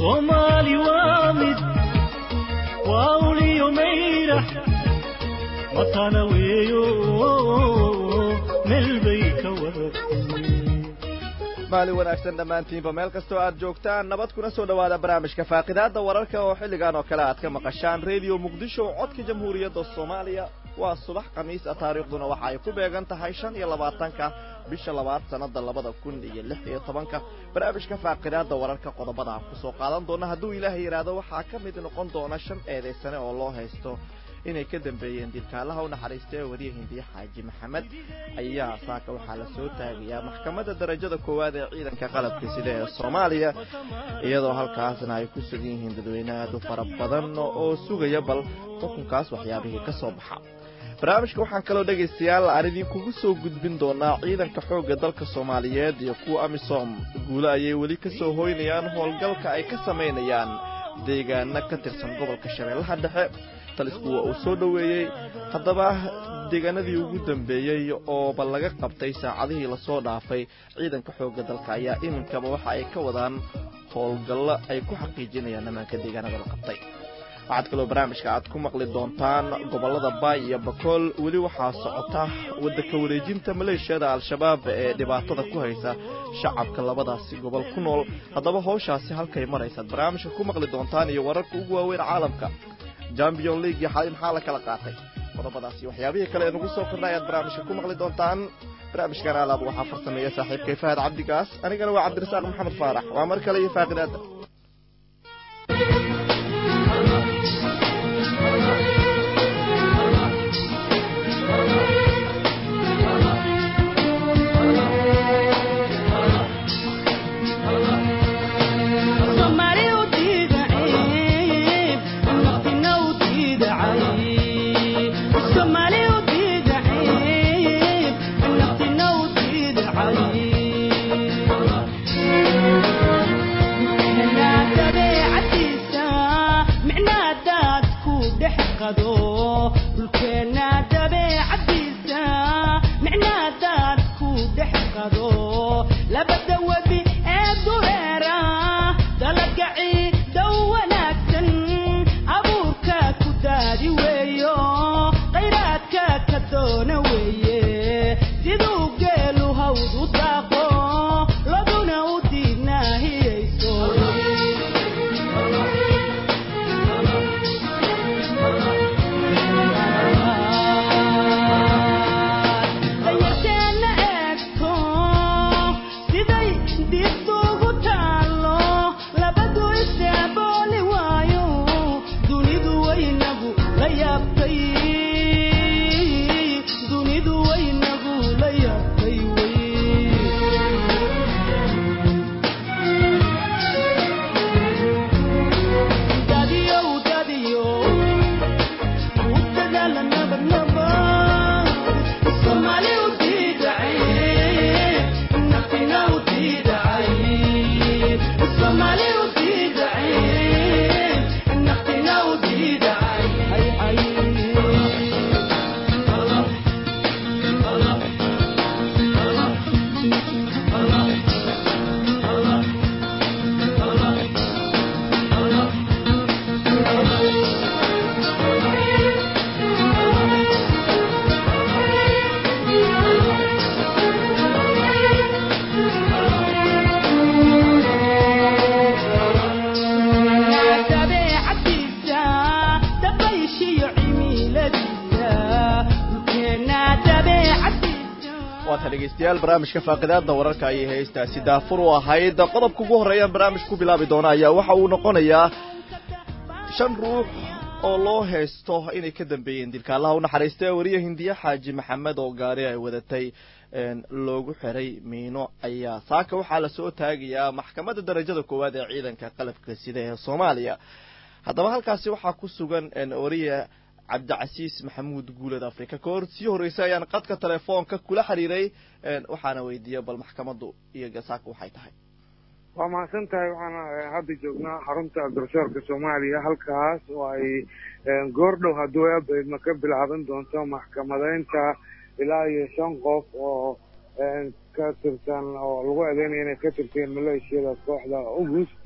soomaali waa mid waa uliyo mayrax matana weeyo meel bay ka waratay maalin wanaagsan dhammaantiinba meel kastoo aad joogtaan nabad kuna soo dhowaada barnaamijka faaqidaadda wararka oo xilligan oo kale aad ka maqashaan rediyo muqdisho codka jamhuuriyadda soomaaliya waa subax khamiis ah taariikhduna waxa ay ku beegan tahay shan iyo labaatanka bisha labaad sannada labada kun iyo lix iyo tobanka barnaamijka faaqidaadda wararka qodobada aan kusoo qaadan doona hadduu ilaahay yidhaahdo waxaa ka mid noqon doona shan eedaysane oo loo haysto inay ka dambeeyeen dilkaalaha u naxariistay ee wariya hindiye xaaji maxamed ayaa saaka waxaa la soo taagayaa maxkamadda darajada koowaad ee ciidanka qalabka sida ee soomaaliya iyadoo halkaasna ay ku sugan yihiin dadweyne aad u fara badan oo sugaya bal xukunkaas waxyaabihii ka soo baxa barnaamijka waxaan kaloo dhegaystayaal aan idinkugu soo gudbin doonaa ciidanka xoogga dalka soomaaliyeed iyo kuwa amisom guule ayay weli ka soo hoynayaan howlgalka ay ka samaynayaan deegaano ka tirsan gobolka shabeellaha dhexe talisku waa uu soo dhoweeyey haddaba deegaanadii ugu dambeeyey ooba laga qabtay saacadihii lasoo dhaafay ciidanka xoogga dalka ayaa iminkaba waxa ay ka wadaan howlgallo ay ku xaqiijinayaan ammaanka deegaanada la qabtay waxaad kaloo barnaamijka aad ku maqli doontaan gobollada baay iyo bakool weli waxaa socota waddanka wareejinta maleeshiyada al-shabaab ee dhibaatada ku haysa shacabka labadaasi gobol ku nool haddaba howshaasi halkay maraysaad barnaamijka ku maqli doontaan iyo wararka ugu waaweyn caalamka champion league iyo xali maxaa la kala qaatay qodobadaasi waxyaabihii kale ee nagu soo kordha ayaad barnaamijka ku maqli doontaan barnaamijkan alaab waxaa farsameeya saaxiibkay fahad cabdigaas anigana waa cabdirasaaq maxamed faarax waa mar kale iyo faaqidaada dhegeystayaal barnaamijka faaqidaada wararka ayay haystaasi daafur u ahayd qodobka ugu horreeyaan barnaamij ku bilaabi doona ayaa waxa uu noqonayaa shan ruux oo loo haysto inay ka dambeeyeen dilka allaha u naxariista wariye hindiye xaaji maxamed oo gaari ay wadatay loogu xiray miino ayaa saaka waxaa lasoo taagayaa maxkamadda darajada koowaad ee ciidanka qalabka sida ee soomaaliya haddaba halkaasi waxaa ku sugan wariye cabdicasiis maxamuud guuled africa ka hor sii horreysay ayaan qadka telefoonka kula xiriiray waxaana weydiiyey bal maxkamaddu iyo gasaaka waxay tahay waa mahadsan tahay waxaan hadda joognaa xarunta garsoorka soomaaliya halkaas oo ay goordhow hadduu eebaydma ka bilaaban doonto maxkamadeynta ilaa iyo shan qof oo ka tirsan oo lagu eedeynaya inay ka tirteen maleeshiyada kooxda ugus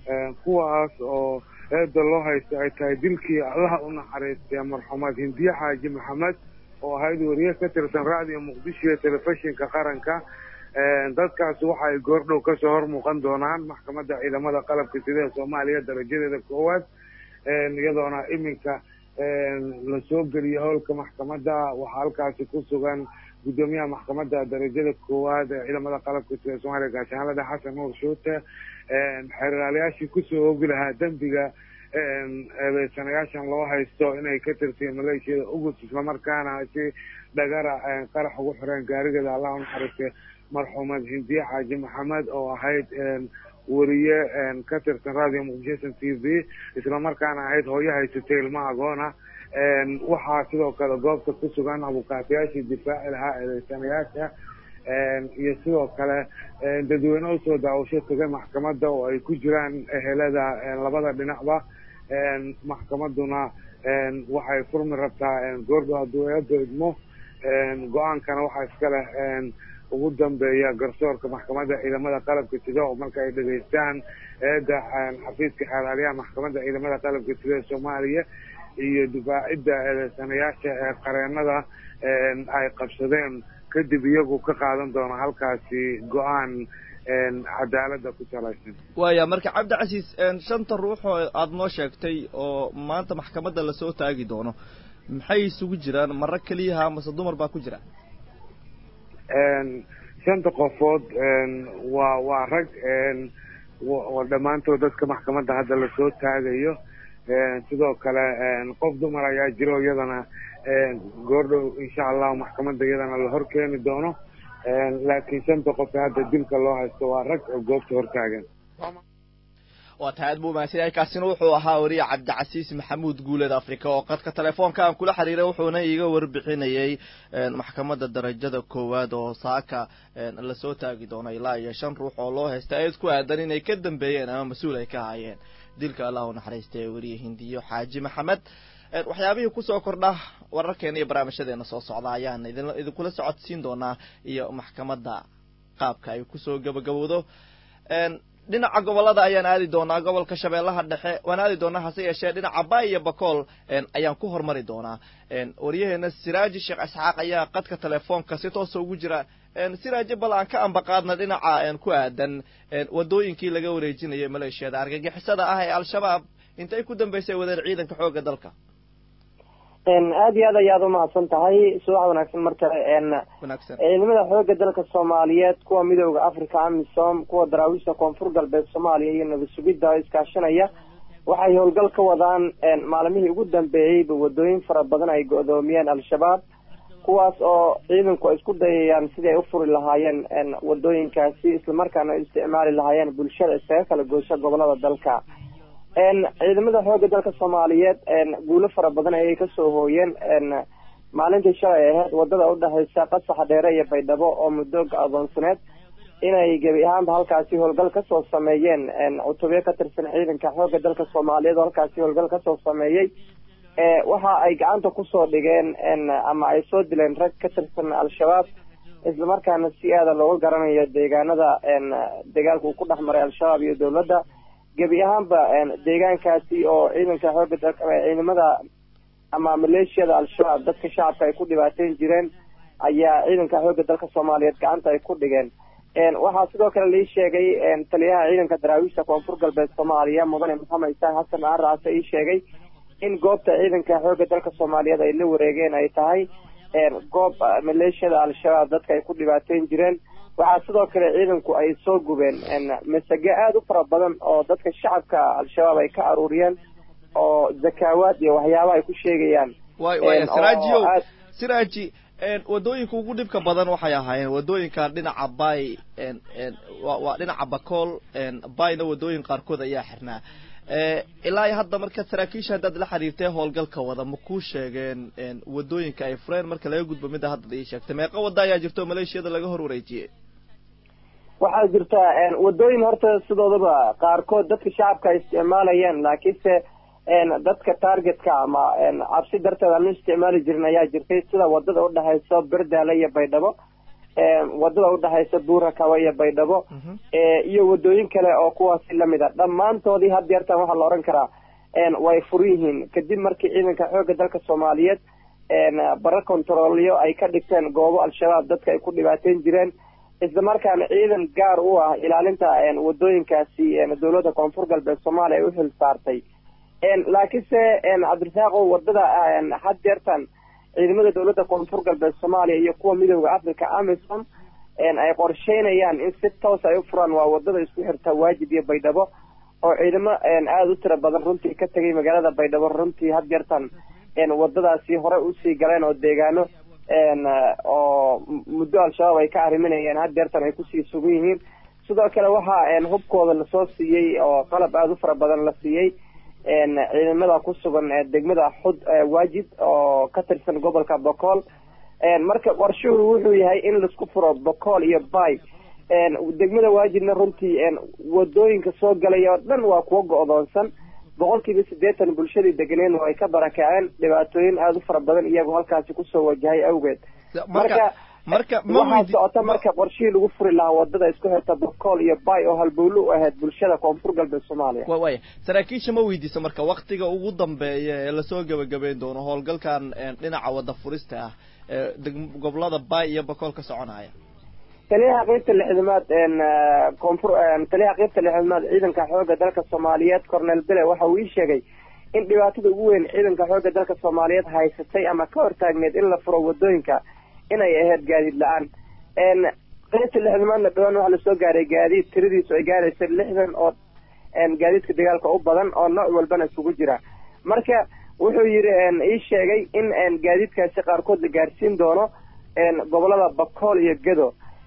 kuwaas oo eeda loo haysto ay tahay dilkii allaha u naxariistay marxuumaad hindiye xaaji maxamed oo ahayd wariye ka tirsan raadiyo muqdisho iyo telefishinka qaranka dadkaasi waxa ay goordhow kasoo hor muuqan doonaan maxkamadda ciidamada qalabka sida ee soomaaliya darajadeeda koowaad iyadoona iminka lasoo geliyay howlka maxkamadda waxaa halkaasi ku sugan guddoomiyaha maxkamadda darajada koowaad ee ciidamada qalabka sida ee soomaaliya gaashaanlada xasan nuur shuute xeeraalayaashii kusoo oogi lahaa dembiga eedeysanayaashan loo haysto inay ka tirsiyen maleeshiyada ugus islamarkaana si dhagara qarax ugu xireen gaarigeeda allah unaxariistay marxuumad hindiye xaaji maxamed oo ahayd wariye ka tirsan radio muqdisho t v islamarkaana ahayd hooyo haysatay ilma agoona waxaa sidoo kale goobta ku sugan abukaatayaashii difaaci lahaa eedeysanayaasha iyo sidoo kale dadweyne usoo daawasho tagay maxkamadda oo ay ku jiraan ehelada labada dhinacba maxkamaduna waxay furmi rabtaa goordho hadduu eeda idmo go-aankana waxaa iska leh ugu dambeeya garsoorka maxkamadda ciidamada qalabka sida oo marka ay dhegeystaan eeda xafiiska xeeraaliyaha maxkamadda ciidamada qalabka sida ee soomaaliya iyo difaacidda eedeysanayaasha ee qareenada ay qabsadeen kadib iyagu ka qaadan doona halkaasi go-aan cadaalada ku salaysan waaya marka cabdicasiis shanta ruux oo aada noo sheegtay oo maanta maxkamadda lasoo taagi doono maxay isugu jiraan maro keliyaha mase dumar baa ku jira shanta qofood waa waa rag oo dhammaantood dadka maxkamadda hadda lasoo taagayo sidoo kale qof dumar ayaa jiro iyadana goordhow insha allahu maxkamadda iyadana la hor keeni doono laakiin shanta qof hadda dilka loo haysto waa rag oo goobta hortaagan waa tahay aad buu mahadsan yahay kaasina wuxuu ahaa wariye cabdicasiis maxamuud guuleed africa oo qadka telefoonka aan kula xiriiray wuxuuna iiga warbixinayay maxkamadda darajada koowaad oo saaka lasoo taagi doono ilaa iyo shan ruux oo loo haysta eed ku aadan inay ka dambeeyeen ama mas-uul ay ka hayeen dilka allah u naxariistay wariye hindiyo xaaji maxamed waxyaabihii kusoo kordha wararkeena iyo barnaamijyadeena soo socda ayaan idin idinkula socodsiin doonaa iyo maxkamadda qaabka ay kusoo gabagabowdo dhinaca gobolada ayaan aadi doonaa gobolka shabeellaha dhexe waan aadi doonaa hase yeeshee dhinaca bay iyo bakool ayaan ku hormari doonaa waryaheena siraaji sheekh isxaaq ayaa qadka telefoonka si toosa ugu jira siraaji bal aan ka ambaqaadna dhinaca ku aadan wadooyinkii laga wareejinayay maleeshiyada argagixisada ah ee al-shabaab intay ku dambeysay wadeen ciidanka xoogga dalka aada iyo aad ayaad umahadsan tahay subax wanaagsan mar kale wanaagsan ciidamada xooga dalka soomaaliyeed kuwa midooda africa amisom kuwa daraawiishta koonfur galbeed soomaaliya iyo nabad sugidda oo iskaashanaya waxay howlgal ka wadaan maalmihii ugu dambeeyeyba wadooyin fara badan ay go-doomiyeen al-shabaab kuwaas oo ciidanku ay isku dayayaan sidii ay ufuri lahaayeen wadooyinkaasi islamarkaana ay isticmaali lahaayeen bulshada iskaga kala goosha gobolada dalka ciidamada xooga dalka soomaaliyeed guulo fara badan ayay kasoo hooyeen maalintii shalay ahayd wadada udhexeysa qasaxa dheere iyo baydhabo oo muddo adoonsaneed inay gebi ahaanba halkaasi howlgal kasoo sameeyeen cutubyo ka tirsan ciidanka xooga dalka soomaaliyeed oo halkaasi howlgal kasoo sameeyey waxa ay gacanta kusoo dhigeen ama ay soo dileen rag ka tirsan al-shabaab islamarkaana si aada looga garanayo deegaanada dagaalka uu ku dhex maray al-shabaab iyo dowladda gebi ahaanba deegaankaasi oo ciidanka xooga dalka ciidamada ama maleeshiyada al-shabaab dadka shacabka ay ku dhibaateyn jireen ayaa ciidanka xooga dalka soomaaliyeed gacanta ay ku dhigeen waxaa sidoo kale lii sheegay taliyaha ciidanka daraawiishta koonfur galbeed soomaaliya mudane maxamed isaan xasan aaraase ii sheegay in goobta ciidanka xooga dalka soomaaliyeed ay la wareegeen ay tahay goob maleeshiyada al-shabaab dadka ay ku dhibaateyn jireen waxaa sidoo kale ciidanku ay soo gubeen masage aada u fara badan oo dadka shacabka al-shabaab ay ka aruuriyeen oo zakaawaad iyo waxyaabaha ay ku sheegayaan way way siraajiyow siraaji wadooyinka ugu dhibka badan waxay ahaayeen wadooyinka dhinaca bay waa dhinaca bakool bayna wadooyin qaarkood ayaa xirnaa ilaa iyo hadda marka saraakiisha haddaad la xiriirtay howlgalka wada ma kuu sheegeen wadooyinka ay fureen marka laga gudbo midda hadda ii sheegtay meeqa wada ayaa jirto maleeshiyada laga hor wareejiyey waxaa jirta wadooyin horta sidoodaba qaarkood dadka shacabka ay isticmaalayeen laakiinse dadka targetka ama cabsi darteed aan u isticmaali jirin ayaa jirtay sida wadada udhexeyso berdaale iyo baydhabo wadada udhexaysa buurakaba iyo baydhabo iyo wadooyin kale oo kuwaasi lamid a dhammaantoodii had yeertan waxaa la odhan karaa way fur yihiin kadib markii ciidanka xoogga dalka soomaaliyeed bara controlyo ay ka dhigteen goobo al-shabaab dadka ay ku dhibaateyn jireen isla markaana ciidan gaar u ah ilaalinta wadooyinkaasi dowladda koonfur galbeed soomaaliya ay u xil saartay laakiinse cabdirasaaqo wadada had jeertan ciidamada dowladda koonfur galbeed soomaaliya iyo kuwa midooda africa amisom ay qorsheynayaan in si toos ay u furaan waa wadada isku xirta waajid iyo baydhabo oo ciidamo aada u tira badan runtii ka tegay magaalada baydhabo runtii had jeertan wadadaasi hore usii galeen oo deegaano oo muddo al-shabaab ay ka arriminayeen had jeertan ay kusii sugan yihiin sidoo kale waxaa hubkooda lasoo siiyey oo qalab aada u fara badan la siiyey ciidamada ku sugan degmada xud waajid oo ka tirsan gobolka bocool marka qorshuhu wuxuu yahay in laisku furo bocool iyo bay degmada waajidna runtii wadooyinka soo galaya oo dhan waa kuwa go-doonsan boqol kiiba siddeetan bulshadii deganeed oo ay ka barakaceen dhibaatooyin aada u fara badan iyagoo halkaasi kusoo wajahay awgeed marka marka waxaa socota marka qorshihii lagu furi lahaa wadada isku xirta bocool iyo bay oo halbowlo u ahayd bulshada koonfur galbeed soomaaliya wa waya saraakiisha ma weydiisa marka waktiga ugu dambeeya ee lasoo gebagabeyn doono howlgalkan dhinaca wada furista ah ee gobolada bay iyo bocool ka soconaya taliyaha qeybta lixdamaad koonfur taliyaha qeybta lixdamaad ciidanka xoogga dalka soomaaliyeed cornel bele waxa uu ii sheegay in dhibaatada ugu weyn ciidanka xoogga dalka soomaaliyeed haysatay ama ka hortaagneed in la furo wadooyinka inay ahayd gaadiid la-aan qeybta lixdamaadna dhawaan waxaa lasoo gaaray gaadiid tiradiisu ay gaaraysa lixdan oo gaadiidka dagaalka u badan oo nooc walbana isugu jira marka wuxuu yidhi ii sheegay in gaadiidkaasi qaarkood la gaarsiin doono gobolada bakool iyo gedo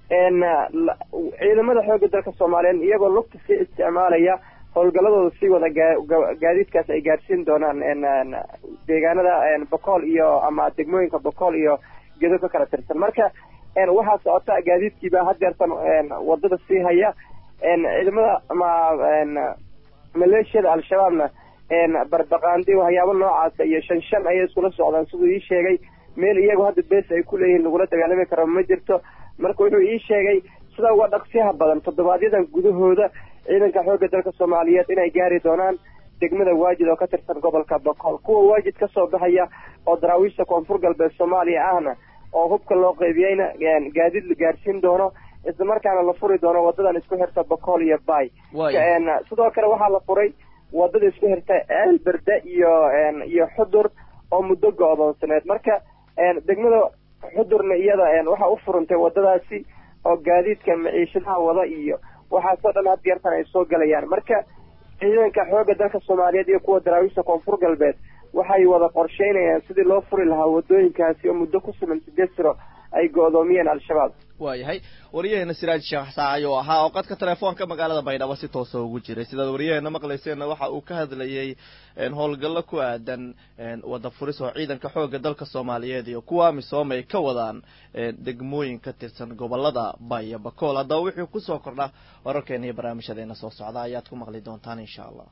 ciidamada xoogga dalka soomaaliyeed iyagoo lugta sii isticmaalaya howlgaladooda sii wada gaadiidkaas ay gaarsiin doonaan deegaanada bakool iyo ama degmooyinka bakool iyo gedo ka kala tirsan marka waxaa socota gaadiidkiibaa hadeertan wadada sii haya ciidamada ama maleeshiyada al-shabaabna barbaqaandi waxyaabo noocaasa iyo shan shan ayay iskula socdaan siduu ii sheegay meel iyagu hadda bees ay ku leeyihiin lagula dagaalami karo ma jirto marka wuxuu ii sheegay sida uga dhaqsiyaha badan toddobaadyada gudahooda ciidanka xoogga dalka soomaaliyeed inay gaari doonaan degmada waajid oo ka tirsan gobolka bokool kuwa waajid kasoo baxaya oo daraawiishta koonfur galbeed soomaaliya ahna oo hubka loo qeybiyeyna gaadiid la gaarsiin doono isla markaana la furi doono wadadan isku xirta bokool iyo bay sidoo kale waxaa la furay wadada isku xirta ceelberde iyo iyo xudur oo muddo go-doonsaneed marka degmada xudurna iyada waxaa u furantay wadadaasi oo gaadiidka maciishadaha wada iyo waxaasoo dhan had yeertan ay soo galayaan marka ciidanka xoogga dalka soomaaliyeed iyo kuwa daraawiishta koonfur galbeed waxay wada qorsheynayaan sidii loo furi lahaa wadooyinkaasi oo muddo ku sugan sideed siro ay go-doomiyeen al-shabaab waayahay waryaheena siraaj sheekh saacay oo ahaa oo qadka telefoonka magaalada baydhabo si toosa ugu jiray sidaad waryaheena maqlayseenna waxa uu ka hadlayey howlgallo ku aadan wada furis oo ciidanka xoogga dalka soomaaliyeed iyo kuwa amisom ay ka wadaan degmooyin ka tirsan gobolada baya bakool haddaba wixii kusoo kordha wararkeena iyo barnaamijyadeena soo socda ayaad ku maqli doontaan insha allah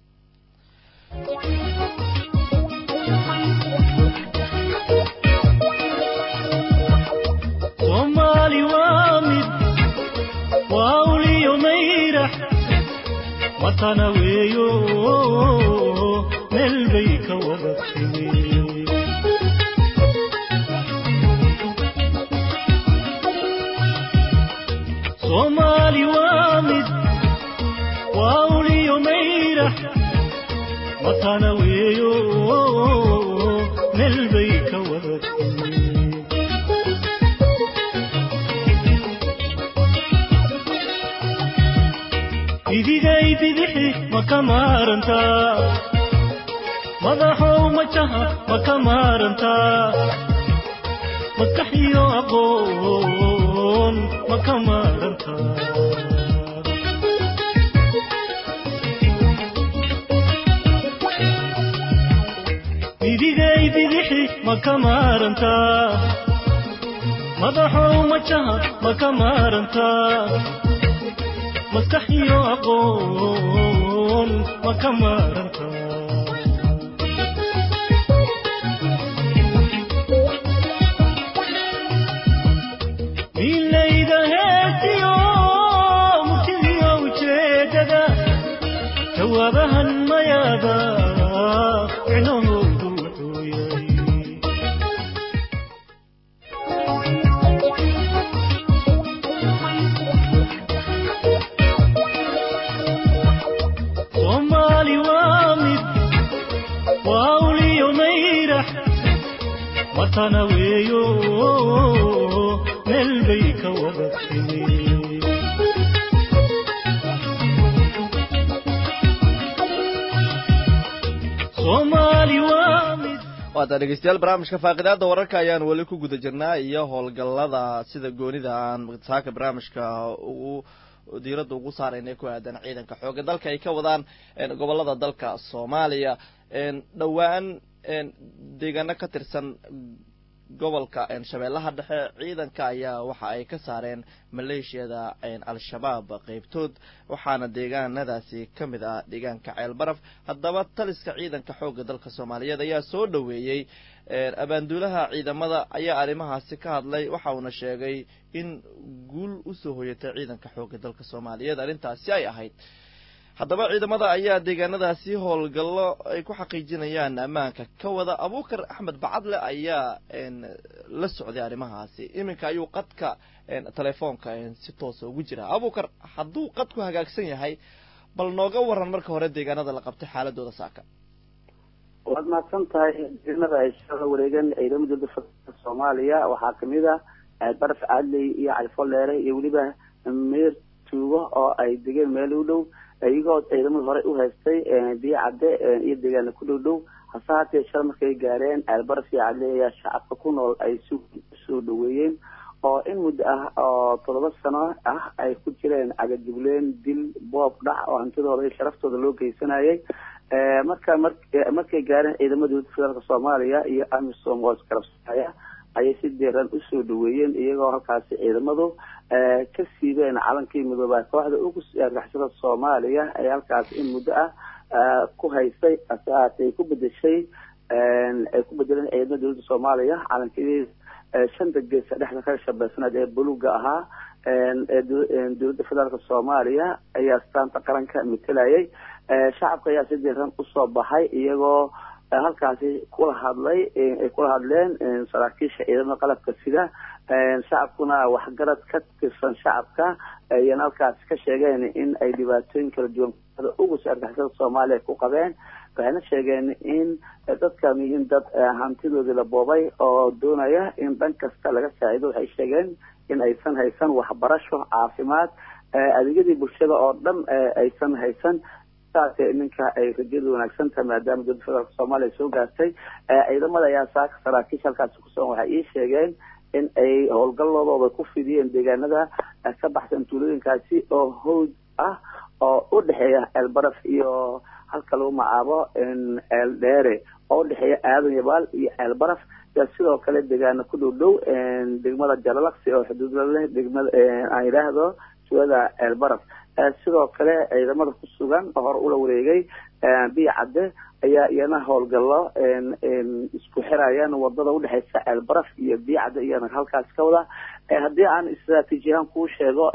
soomaali waa mid waa uliyo mayrax watana weeyo meel bay ka wada timi soomaali waa mid waa uliyo mayrax watana weeyo meel bay ka wada timi idigay bidixi ma ka maarantaa madaxow majaha ma ka maarantaa maskaxiyo aqoon ma ka maarantaa idigay bidixi ma ka maarantaa madaxow majaha ma ka maarantaa maskaxiyo aqoon ma ka maaranta miila matana weeyo meel bay ka wada timi soomaali waa mid waata dhegeystayaal barnaamijka faaqidaada wararka ayaan weli ku guda jirnaa iyo howlgallada sida goonida aan saaka barnaamijka ugu diiradda ugu saarayna ku aadan ciidanka xooga dalka ay ka wadaan gobolada dalka soomaaliya dhowaan deegaano ka tirsan gobolka shabeellaha dhexe ciidanka ayaa waxa ay ka saareen maleeshiyada al-shabaab qeybtood waxaana deegaanadaasi ka mid ah deegaanka ceelbaraf haddaba taliska ciidanka xoogga dalka soomaaliyeed ayaa soo dhoweeyey abaanduulaha ciidamada ayaa arrimahaasi ka hadlay waxa uuna sheegay in guul usoo hoyatay ciidanka xoogga dalka soomaaliyeed arrintaasi ay ahayd haddaba ciidamada ayaa deegaanadaasi howlgallo ay ku xaqiijinayaan ammaanka ka wada abuukar axmed bacadle ayaa la socday arrimahaasi iminka ayuu qadka telefoonka si toosa ugu jira abuukar hadduu qadku hagaagsan yahay bal nooga waran marka hore deegaanada la qabtay xaaladooda saaka waad mahadsan tahay deegaanada ay shaqada wareegan ciidamada dowladda federaalka soomaaliya waxaa kamid ah baraf cadley iyo califoleere iyo weliba meer tuugo oo ay degeen meel u dhow iyagoo ciidamada hore u haystay biyo cadde iyo deegaana ku dhow dhow hase haatee shal markay gaareen ceelbaraf iyo cadle ayaa shacabka ku nool ay si usoo dhaweeyeen oo in muddo ah oo toddoba sano ah ay ku jireen cagajugleen dil boob dhac oo hantidooda iyo sharaftooda loo geysanayay marka markay gaareen ciidamada dowladda federaalka soomaaliya iyo amisom oo iskarabsanaya ayay si deeran usoo dhaweeyeen iyagoo halkaasi ciidamadu ka siibeen calankii midoobaa kooxda ugu argixisada soomaaliya ee halkaasi in muddo ah ku haystay hase haatee ay ku bedeshay ay ku bedeleen ciidamada dowladda soomaaliya calankii shanta geesa dhexda ka shabeysanaad ee buluga ahaa dowladda federaalka soomaaliya ayaa astaanta qaranka matelayay shacabka ayaa si deeran usoo baxay iyagoo halkaasi kula hadlay ay kula hadleen saraakiisha ciidamada qalabka sida shacabkuna waxgarad ka tirsan shacabka ayana halkaasi ka sheegeen in ay dhibaatooyin kala duwan ugu soo argixisada soomaaliya ku qabeen waxayna sheegeen in dadkan yihiin dad hantidoodii la boobay oo doonaya in dhan kasta laga saacido waxay sheegeen in aysan haysan waxbarasho caafimaad adeegyadii bulshada oo dhan aysan haysan ninka ay rajadu wanaagsan tahay maadaama dowladda federaalka soomaaliya soo gaartay ciidamada ayaa saaka saraakiisha halkaasi kusugan waxay ii sheegeen in ay howlgalloodooda ku fidiyeen deegaanada ka baxsan tuulooyinkaasi oo howd ah oo u dhexeeya ceelbaraf iyo halka lagu magacaabo ceel dheere oo udhexeeya aadan yabaal iyo ceelbaraf iyo sidoo kale deegaana ku dhow dhow degmada jalalaqsi oo xuduudla leh degmada aan yidhaahdo tuulada ceelbaraf sidoo kale ciidamada ku sugan oo hore ula wareegay biyo cadde ayaa iyana howlgallo isku xirayaan wadada udhexeysa ceelbaraf iyo biyo cadde iyana halkaas ka wada haddii aan istraatiijiyahaan kuu sheego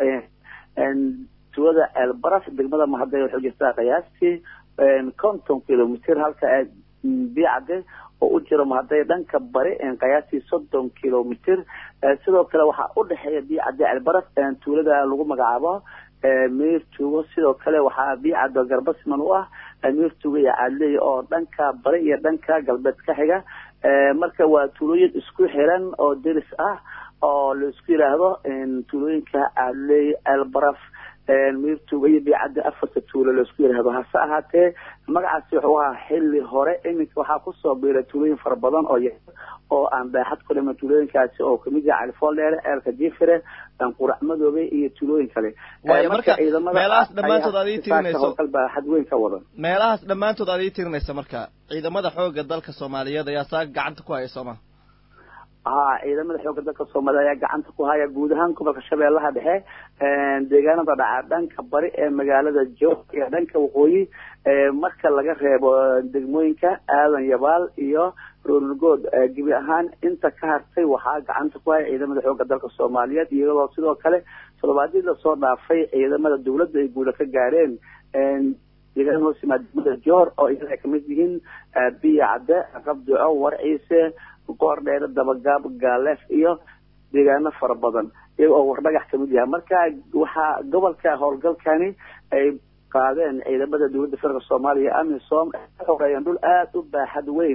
tuulada ceelbaraf degmada mahadey waxay jirtaa qiyaastii konton kilomitr halka biyo cadde oo u jiro mahadey dhanka bari qiyaastii soddon kilomitr sidoo kale waxaa udhexeeya biyo cadde ceelbaraf tuulada lagu magacaabo meer tuugo sidoo kale waxaa biicado garbasiman u ah meer tuugo iyo cadley oo dhanka bari iyo dhanka galbeed ka xiga marka waa tuulooyin isku xiran oo deris ah oo laisku yidhaahdo tuulooyinka cadley elbaraf meer tuugo iyo biicadda afarta tuulo laisku yidhaahdo hase ahaatee magacaasi wuxuu ahaa xilli hore iminka waxaa kusoo biiray tuulooyin fara badan oo y oo aan baaxad ku dhiman tuulooyinkaasi oo kamid yaha califool dheere ceelka jifire qurac madoobe iyo tuulooyin kale waayo marka meelahaas dhammaantood aad ii tirinayso howlgal baaxad weyn ka wadan meelahaas dhammaantood aad ii tirinaysa marka ciidamada xooga dalka soomaaliyeed ayaa saa gacanta ku haya sooma ha ciidamada xooga dalka soomaaliya ayaa gacanta ku haya guud ahaan gobolka shabeellaha dhexe deegaanada dhaca dhanka bari ee magaalada joog iyo dhanka waqooyi marka laga reebo degmooyinka aadan yabaal iyo roorgood gebi ahaan inta ka hartay waxaa gacanta ku haya ciidamada xooga dalka soomaaliyeed iyadoo sidoo kale toddobaadii lasoo dhaafay ciidamada dawladda ay guula ka gaareen deegaan hoos yimaad degmada joor oo iyaga ay kamid yihiin biya cadde qabduco warciise goor dheere dabagaab gaaleef iyo deegaano fara badan iyaga oo wardhagax kamid yahay marka waxaa gobolka howlgalkani ay qaadeen ciidamada dowladda federaalk soomaaliya amisom xoreeyeen dhul aada u baaxad weyn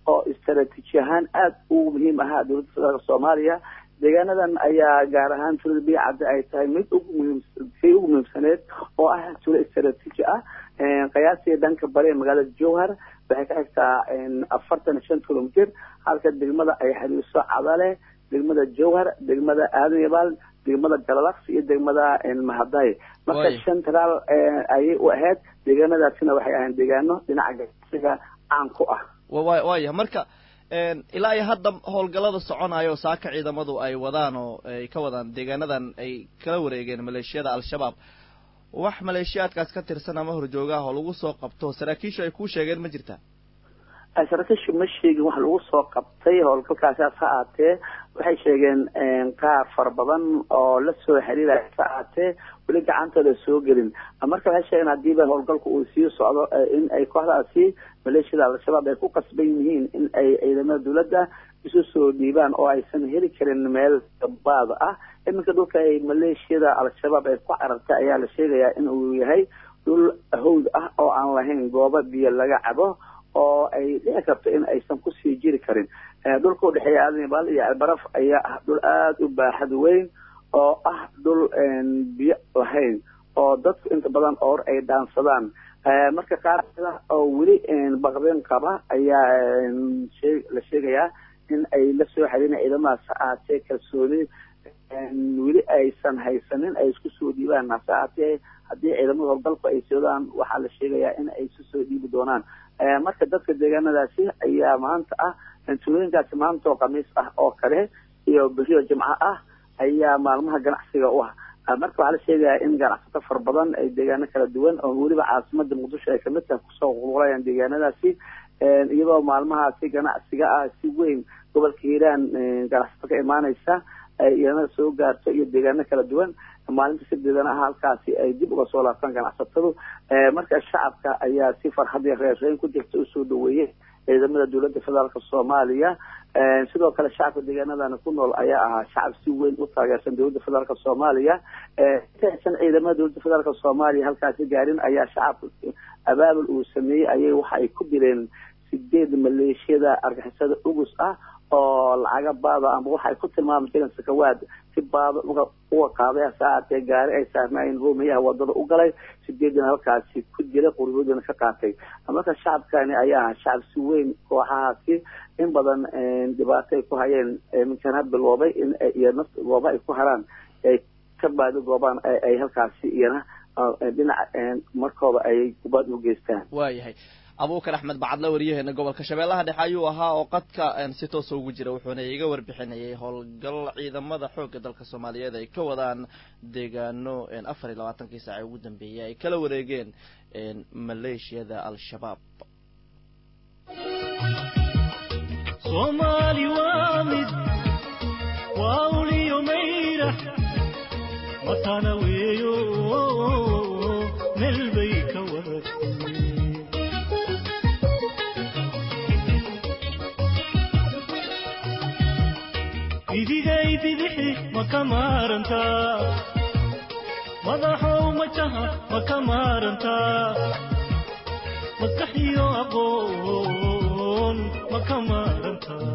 oo istaraatiiji ahaan aada u muhiim ahaa dowladda federaalk soomaaliya deegaanadan ayaa gaar ahaan tuulada biyacadde ay tahay mid ugu muhiim kii ugu muhiimsaneed oo ah tuulo istaraatiiji ah qiyaasiga dhanka bari ee magaalada jowhar waxay ka xigtaa afartan iyo shan kilomitir halka degmada ay xiriirso cadale degmada jowhar degmada aadan yabaal degmada galalaks iyo degmada mahaday marka central ayay u ahayd deegaanadaasina waxay ahayn deegaano dhinaca ganacsiga caan ku ah waaya marka ilaa iyo hadda howlgallada soconayo saaka ciidamadu ay wadaan oo ay ka wadaan deegaanadan ay kala wareegeen maleeshiyada al-shabaab wax maleeshiyaadkaas ka tirsan ama horjoogaah oo lagu soo qabto saraakiishu ay kuu sheegeen ma jirtaa saraakiishu ma sheegin wax lagu soo qabtay howlgalkaasiaas ha aatee waxay sheegeen qaar fara badan oo la soo xiriiraya ha aatee weli gacantooda soo gelin marka waxay sheegeen hadiiba howlgalku uu sii socdo in ay kooxdaasi maleeshiyada al-shabaab ay ku qasban yihiin in ay ciidamada dawladda isu soo dhiibaan oo aysan heli karin meel gabaad ah iminka dhulka ay maleeshiyada al-shabaab ay ku carartay ayaa la sheegayaa in uu yahay dhul hawd ah oo aan lahayn goobo biyo laga cabo oo ay dhici karto in aysan kusii jiri karin dhulka udhexeeya aadanibaal iyo albaraf ayaa ah dhul aada u baaxad weyn oo ah dhul biyo lahayn oo dadku inta badan oor ay dhaansadaan marka qaar oo weli baqdin qaba ayaa la sheegayaa in ay la soo xiriina ciidamadaas ha aatee kalsooni weli aysan haysanin ay isku soo dhiibaan hase aatee haddii ciidamada howlgalku ay sodaan waxaa la sheegayaa in ay isu soo dhiibi doonaan marka dadka deegaanadaasi ayaa maanta ah tuulooyinkaasi maanta oo khamiis ah oo kale iyo beriyo jimco ah ayaa maalmaha ganacsiga u ah marka waxaa la sheegayaa in ganacsato fara badan ay deegaano kala duwan oo weliba caasimada muqdisho ay kamid tahay kusoo qulqulayaan deegaanadaasi iyadoo maalmahaasi ganacsiga ah si weyn gobolka hiiraan ganacsato ka imaaneysa iyana soo gaarto iyo deegaano kala duwan maalinta sideedana ah halkaasi ay dib uga soo laabtaan ganacsatadu marka shacabka ayaa si farxad iyo reerreyn ku jirta usoo dhaweeyey ciidamada dowladda federaalk soomaaliya sidoo kale shacabka deegaanadana ku nool ayaa ahaa shacab si weyn u taageersan dowladda federaalk soomaaliya intaysan ciidamada dowladda federaalk soomaaliya halkaasi gaarin ayaa shacabka abaabul uu sameeyey ayay waxa ay ku dileen sideed maleeshiyada argixisada ugus ah oo lacaga baada ama waxay ku tilmaami jireen sakawaad si baada uga uga qaaday saacatee gaari ay saarnaayeen hoomayaha wadada u galay sideedina halkaasi ku jira quryahoodina ka qaatay marka shacabkani ayaa aha shacab si weyn kooxahaasi in badan dhibaato ay ku hayeen minkan ha biloobay in iyo naf gooba ay ku haraan ay ka baadi goobaan ay halkaasi iyana dhinaca markooda ay kubaad u geystaan waayahay abuukar axmed bacadla wariyaheena gobolka shabeellaha dhexe ayuu ahaa oo qadka si toosa ugu jira wuxuuna iga warbixinayay howlgal ciidamada xoogga dalka soomaaliyeed ay ka wadaan deegaano afar iyo labaatankii saace ugu dambeeyay ay kala wareegeen maleeshiyada al-shabaab soomaali waa mid waa uliyo mayra matana weeyo meel bay ka wadatay idigay bidixi ma ka maarantaa madaxow majaha ma ka maarantaa maskaxiyo aqoon ma ka maarantaa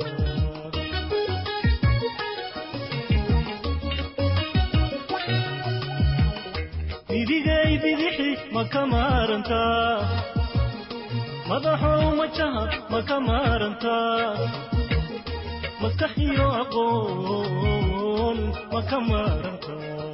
idigay bidixi ma ka maarantaa madaxow majaha ma ka maarantaa maskaxiyo aqoon ma ka maaranta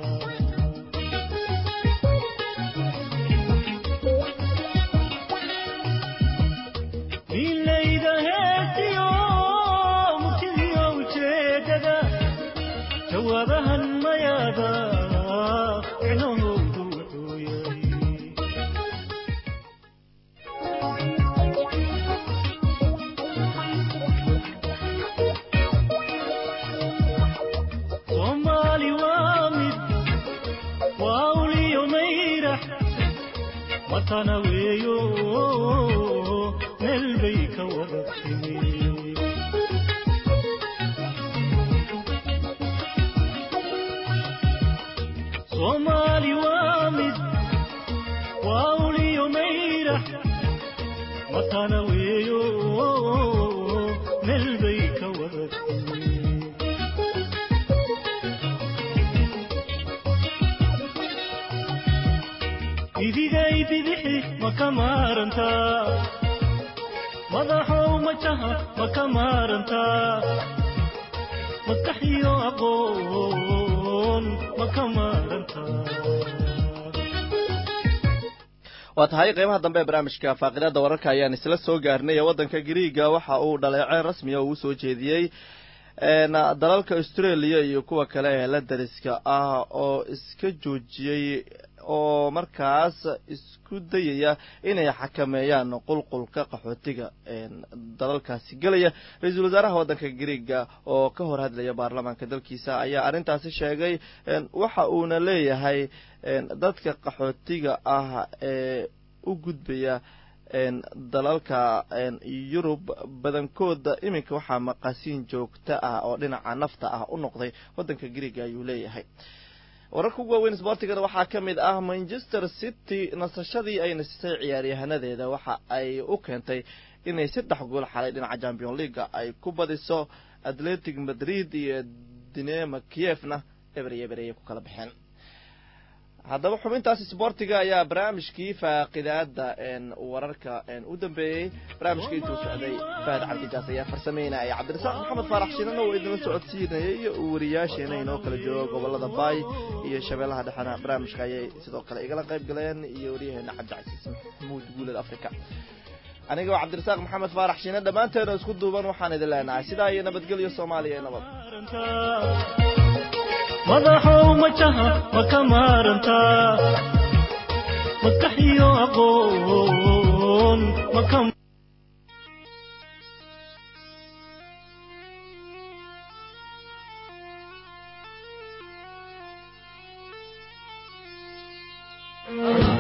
milayda heesiyo mugtidiyo ujeedada jawaabahan mayaada micnahoodu wuxuu yahay soomaali waa mid waa uliyo mayrax matana weeyo meel bay ka wada timi soomaali waa mid waa uliyo mayrax matana weeyo idigay bidixi ma ka maarantaa madaxow majaha ma ka maarantaa maskaxiyo aqoon ma ka maarantaa waa tahay qeybaha dambe ee barnaamijka faaqidaada wararka ayaan isla soo gaarnay ee waddanka griiga waxa uu dhaleeceen rasmiya uu usoo jeediyey dalalka australia iyo kuwa kale ee la dariska ah oo iska joojiyey oo markaas isku dayaya inay xakameeyaan qulqulka qaxootiga dalalkaasi gelaya ra-iisul wasaaraha waddanka griiga oo ka hor hadlaya baarlamaanka dalkiisa ayaa arrintaasi sheegay waxa uuna leeyahay dadka qaxootiga ah ee u gudbaya dalalka yurub badankooda iminka waxaa maqasiin joogto ah oo dhinaca nafta ah u noqday waddanka griiga ayuu leeyahay wararka ugu waaweyn sboortigana waxaa ka mid ah manchester city nasashadii ay nasisay ciyaaryahanadeeda waxa ay u keentay inay saddex gool xalay dhinaca champion leaga ay ku badiso atletic madrid iyo dinema kievna eber iyo eber ayay ku kala baxeen haddaba xubintaas sboortiga ayaa barnaamijkii faaqidaada wararka u dambeeyey barnaamijka intuu socday fahad cabdijaas ayaa farsameynaya cabdirasaaq maxamed faarax shiinana oo idinla socodsiinayay iyo wariyaasheena inoo kala joogo gobolada baay iyo shabeellaha dhexena barnaamijka ayay sidoo kale igala qayb galeen iyo waryaheena cabdicasiis maxamuud guuled africa aniga waa cabdirasaaq maxamed faarax shiine dhammaanteena isku duuban waxaan idin leenahay sidaa iyo nabadgelyo soomaaliya iyo nabad madaxow majaha ma ka maarantaa maskaxiyo aqoon ma ka Oh